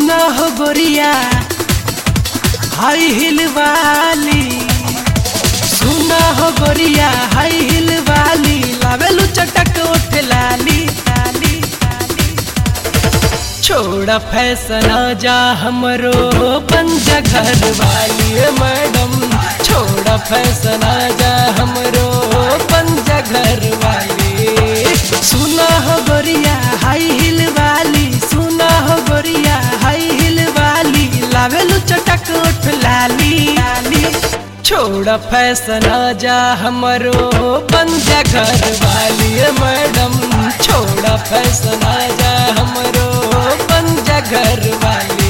सुना हो गोरिया हाई हिल वाली सुना हो गोरिया हाई हिल वाली लावेलू चटक उठ लाली लाली लाली छोड़ा फैशन जा हमरो पंजा घर वाली ए मैडम छोड़ा फैशन जा हमरो पंजा घर वाली सुना हो गोरिया हाई हिल वाली सुना हो गोरिया हाई हिल वाली लावेलू चटक उठ लाली लाली छोड़ा फैशन जा हमरो पंजा घर वाली ए मैडम छोड़ा फैशन जा हमरो पंजा घर वाली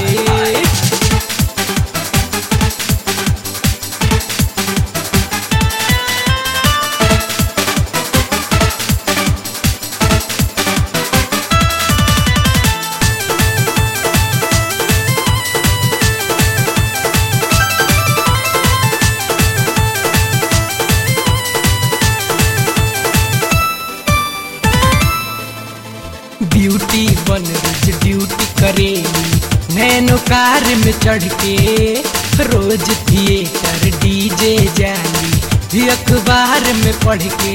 ब्यूटी बन रोज ड्यूटी करेली नैनो कार में चढ़ के रोज थिएटर डीजे जाली भी अखबार में पढ़ के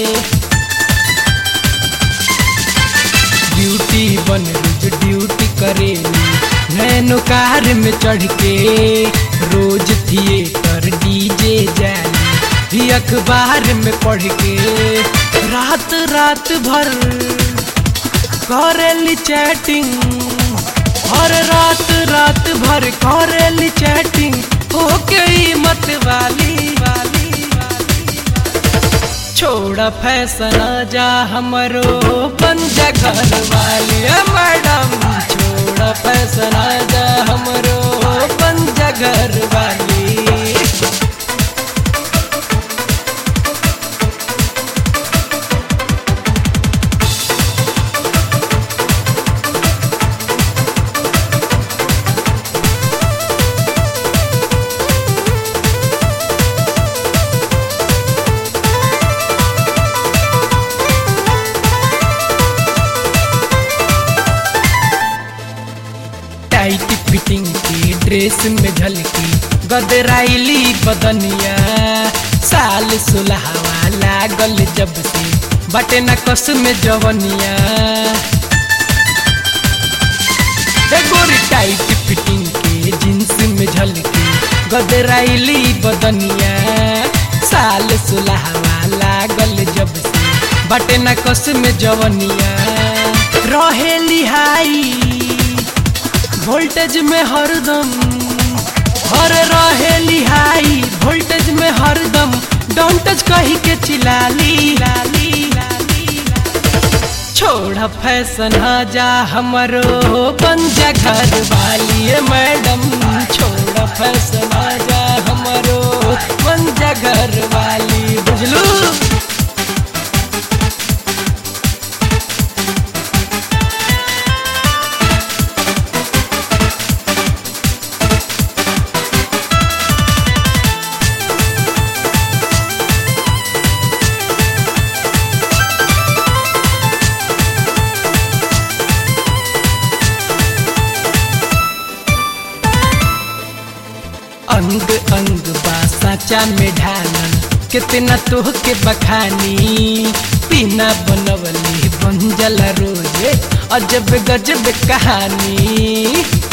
ब्यूटी बन रोज ड्यूटी करेली नैनो कार में चढ़ के रोज थिएटर डीजे जाली भी अखबार में पढ़ के रात रात भर करेली चैटिंग हर रात रात भर करेली चैटिंग हो गई मत वाली वाली वाली छोड़ा फैशन जा हमरो पंजा घर वाली ए मैडम छोड़ा फैशन जा हमरो पंजा घर वाली टाइट फिटिंग की ड्रेस में झलकी गदराइली बदनिया साल सुलहवा लागल जब से बटे न कस में जवनिया ए गोरी टाइट फिटिंग के जींस में झलकी गदराइली बदनिया साल सुलहवा लागल जब से बटे न कस में जवनिया रहे लिहाई वोल्टेज में हरदम हर रहे लिहाई वोल्टेज में हरदम डोंटज कही के चिलाली लाली लाली छोड़ा फैशन जा हमरो पंजा घर वाली ए मैडम छोड़ा फैशन जा हमरो पंजा घर वाली बुझलू अंग अंग बा साचा में ढालल कितना तोह के बखानी पीना बनवली बंजल रोजे अजब गजब कहानी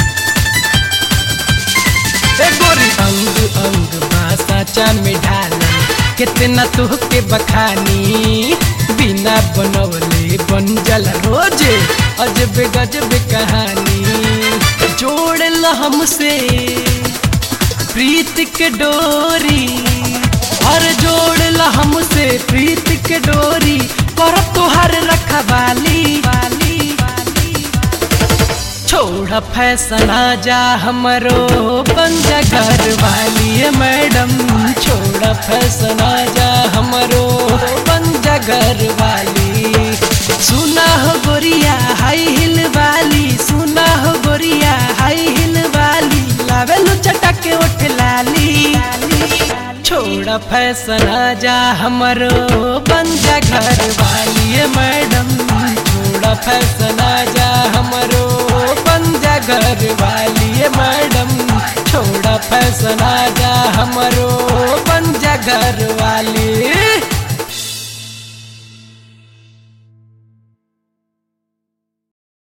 ए गोरी अंग अंग बा साचा में ढालल कितना तोह के बखानी बिना बनवले बंजल रोजे अजब गजब कहानी जोड़ ल हमसे प्रीत के डोरी हर जोड़ ला हमसे प्रीत के डोरी कर तुहार रखवाली वाली वाली छोड़ा फैशन जा हमरो पंजा घर वाली ए मैडम छोड़ा फैशन जा हमरो पंजा घर वाली सुना हो गोरिया हाई हिल वाली सुना हो गोरिया हाई हिल वाली लावेलू चटक उठ लाली छोड़ा फैशन जा हमरो पंजा घर वाली ए मैडम छोड़ा फैशन जा हमरो पंजा घर वाली ए मैडम छोड़ा फैशन आजा हमरो बन जा घर वाली